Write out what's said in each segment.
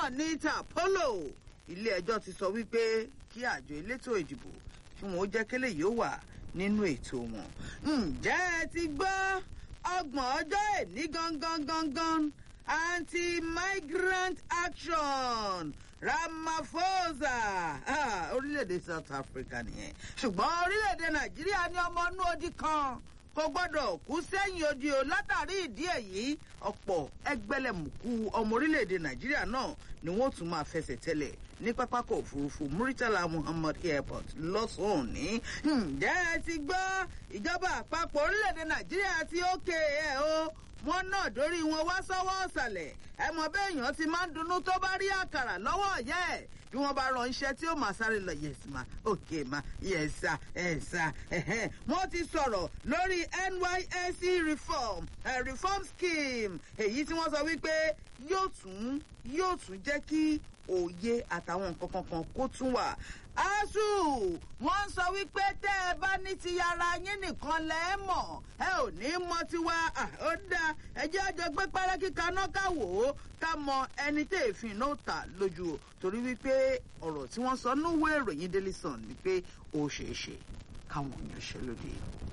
náà ní tapolo ilé ẹjọ́ ti sọ wípé kí àjọ elétò ìdìbò kí wọn ó jẹ́ kélé yóò wà nínú ètò wọn. ǹjẹ́ ẹ ti gbọ́ ọgbọ̀n ọjọ́ èní gangan gangan anti-migrant action ramaphosa ah, orílẹ̀-èdè south africa nìyẹn ṣùgbọ́n orílẹ̀-èdè nàìjíríà ní ọmọ inú odi kan kò gbọ́dọ̀ kú sẹ́yìn odi o látàrí ìdí èyí ọ̀pọ̀ ẹgbẹ́lẹ̀mùkú ọmọ orílẹ̀-èdè nàìjíríà náà ni wọ́n tún máa fẹsẹ̀ tẹ́lẹ̀ ní pápákọ̀ òfurufú muritala muhammad airport lọ́sàn-án òní. ǹjẹ́ ẹ ti gbọ́ ìjọba àpapọ̀ orílẹ̀-èdè nàìjíríà ti ókè ẹ̀ o wọn náà dórí wọn wá sọ́wọ́ ọ̀sàlẹ̀ ẹ mọ béèyàn ti máa ń dunnú tó bá rí àkàrà lọ́wọ́ ọ̀yẹ́ ẹ̀ bí wọ́n bá ránṣẹ́ tí ó máa sáré lọ yes ma okay ma yes sir yes sir ẹ̀hẹ́n wọ́n ti sọ̀rọ̀ lórí nysc reform uh, reform scheme èyí tí wọ́n sọ wípé yóò tún yóò tún jẹ́ kí òye àtàwọn nǹkan kankan kó tún wà asu wọn sọ wípé tẹ ẹ bá ní ti ara yín nìkan lẹ ẹ mọ ẹ ò ní mọ tiwa ó dáa ẹjẹ àjọ gbé pẹrẹkì kaná ká wò ó ká mọ ẹni tẹ èéfín náà tà lójú o torí wípé ọrọ tí wọn sọ núwèé ìròyìn daily sun ni pé ó ṣeé ṣe káwọn èèyàn ṣe lóde.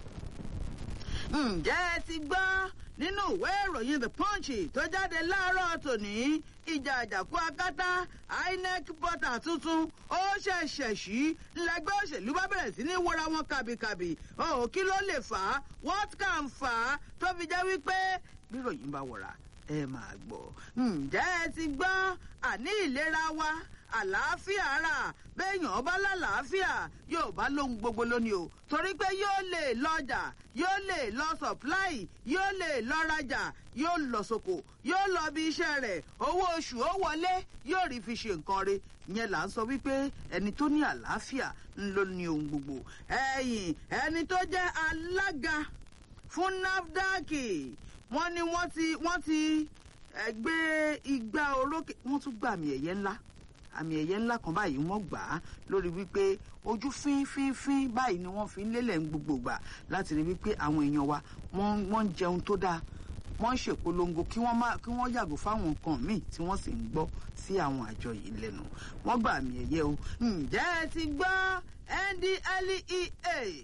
ǹjẹ́ ẹ ti gbọ́ nínú ìwé ìròyìn the punch tó jáde láàárọ̀ tòní ìjà àjàkú akátá inec bọ́tà tuntun ó ṣẹ̀ṣẹ̀ sí lẹ́gbẹ́ òṣèlú bá bẹ̀rẹ̀ sí ní wọra wọn kàbìkàbì ọ̀hún kí ló lè fà á what can fà á tó fi jẹ́ wípé bíròyìn bá wọ̀ra ẹ máa gbọ́ ǹjẹ́ ẹ ti gbọ́ àní ìlera wa àlàáfíà ara béèyàn bá lálàáfíà yóò bá lóhun gbogbo lónìí o torí pé yóò lè lọjà yóò lè lọ supply yóò lè lọ rajà yóò lọ soko yóò lọ bí iṣẹ́ rẹ̀ owó oṣù ó wọlé yóò rí fi ṣe nǹkan re yẹn là ń sọ wípé ẹni tó ní àlàáfíà ń ló ní ohun gbogbo ẹyìn ẹni tó jẹ́ alága fún nafdac wọ́n ní wọ́n ti wọ́n ti gbé igbá orókè wọ́n tún gbàmì ẹ̀yẹ ńlá àmì ẹ̀yẹ ńlá kan báyìí wọ́n gbà á lórí wípé ojú fínfínfín báyìí ni wọ́n fi ń lélẹ̀ ń gbogbo gbà láti rí wípé àwọn èèyàn wa wọ́n ń jẹun tó dáa wọ́n ń ṣèpolongo kí wọ́n má kí wọ́n yàgò fáwọn nǹkan míì tí wọ́n sì ń gbọ́ sí àwọn àjọ yìí lẹ́nu wọ́n gbà àmì ẹ̀yẹ o ǹjẹ́ ẹ ti gbọ́ ndlea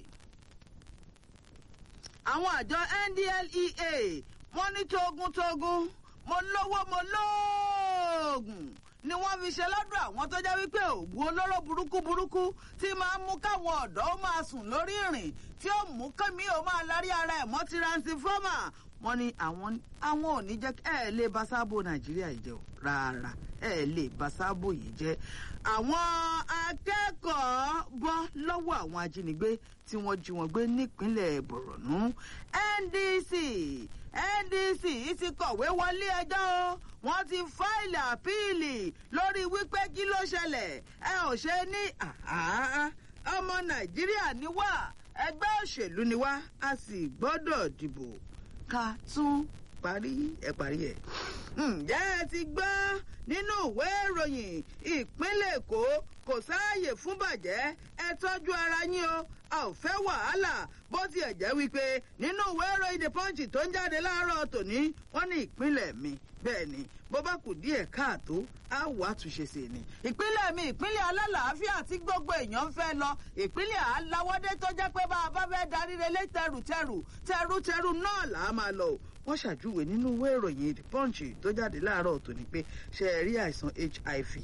àwọn àjọ ndlea wọ́n ní togun-togun mo lówó mo lóògùn ni wọ́n fi ṣe lọ́dọ̀ àwọn tó jẹ́ wípé òògùn olóró burúkú burúkú tí máa ń mú káwọn ọ̀dọ́ ó máa sùn lórí ìrìn tí ó mú kémi ó máa lárí ara ẹ̀ mọ́ tiransifọ́mà wọ́n ní àwọn àwọn ò ní jẹ́ ẹ̀ lè bá sábò nàìjíríà yìí jẹ́ o rárá ẹ̀ lè bá sábò yìí jẹ́ àwọn akẹ́kọ̀ọ́ bọ́ lọ́wọ́ àwọn ajínigbé tí wọ́n jí wọn gbé nípínlẹ̀ bọ̀rọ̀nù ndc ndc ti kọ̀wé wọlé ẹjọ́ o wọ́n ti fáìlì àpíìlì lórí wípé kí ló ṣẹlẹ̀ ẹ ò ṣe ní ọmọ nàìjíríà ni wá ẹgbẹ́ òṣèlú ni wá a sì gbọ́dọ̀ dìbò ká tún parí ẹ parí ẹ. ǹjẹ́ ẹ ti gbọ́ nínú ìwé ìròyìn ìpínlẹ̀ èkó kò sáàyè fún bàjẹ́ ẹ tọ́jú ara yín o a ò fẹ́ wàhálà bó tiẹ̀ jẹ́ wípé nínú ìwé ìròyìn the punch tó ń jáde láàárọ̀ tòní wọ́n ní ìpínlẹ̀ mi bẹ́ẹ̀ ni bó bá kù díẹ̀ káàtó á wà àtúnṣe sí ni. ìpínlẹ̀ mi ìpínlẹ̀ alálàáfíà tí gbogbo èèyàn ń fẹ́ lọ ìpínlẹ̀ aláwọ́dé tó jẹ́ pé bá a bá fẹ́ darí relé tẹrùtẹrù tẹrùtẹrù náà là á máa lọ o wọ́n ṣàjúwe nínú ìwé ìròyìn the punch tó jáde láàárọ̀ tòní pé ṣe é rí àìsàn hiv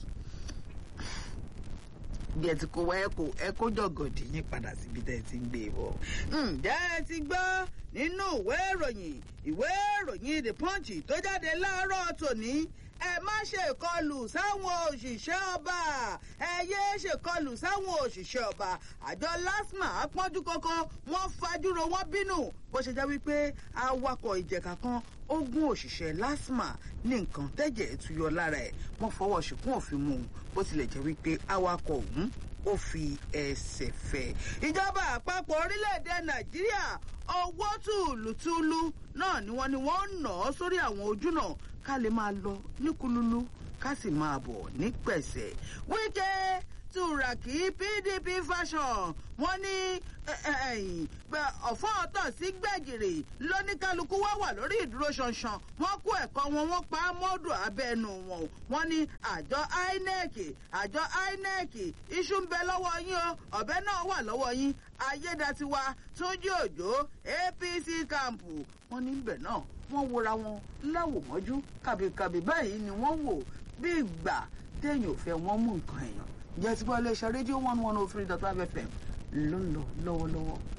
bí ẹ ti kó wá ẹkọ ẹkọ jọgọdì yín padà síbi tẹ ẹ ti ń gbé e bọ. ǹjẹ́ ẹ ti gbọ́ nínú ìwé ìròyìn ìwé ìròyìn the punch tó jáde láàárọ̀ tòní ẹ má ṣèkọlù sáwọn òṣìṣẹ́ ọba ẹ yé ṣèkọlù sáwọn òṣìṣẹ́ ọba àjọ lasma apọ́njú kọ́kọ́ wọ́n fajúro wọ́n bínú bó ṣe jẹ́ wípé awakọ̀ ìjẹ̀ka kan ó gún òṣìṣẹ́ lasma ní nǹkan tẹ́jẹ̀ tuyọ lára ẹ̀ wọ́n fọwọ́ ṣìkún òfin mú un bó tilẹ̀ jẹ́ wípé awakọ̀ ọ̀hún ó fi ẹsẹ̀ fẹ́. ìjọba àpapọ̀ orílẹ̀-èdè nàìjíríà owó tùlùtùlù náà ni wọ́n ní wọ́n ń nà ọ́ sórí àwọn ojú náà ká lè máa lọ ní kululu ká sì máa bọ̀ ní pẹ̀sẹ̀. wíkẹ́ turaki pdp fashion wọ́n ní ọ̀fọ́ ọ̀tọ̀ sí gbẹ̀gìrì lóníkálukú wá wà lórí ìdúró ṣanṣan wọ́n kó ẹ̀kọ́ wọn wọ́n pa á mọ́dù abẹ́nu wọn wọ́n ní àjọ inec àjọ inec iṣu ń bẹ lọ́wọ́ yín o ọ̀bẹ náà wà lọ́wọ́ yín ayédatiwa túnjí òjò apc kàmpù wọ́n ní ibẹ̀ náà wọ́n wora wọn láwòmọ́jú kàbìkàbì báyìí ni wọ́n wò bí ìgbà téèyàn ò fẹ́ wọ́n mú nǹkan èèyàn jẹ́ tí wọ́n lè ṣe rédíò one one oh three dot five fm ló ń lọ lọ́wọ́lọ́wọ́.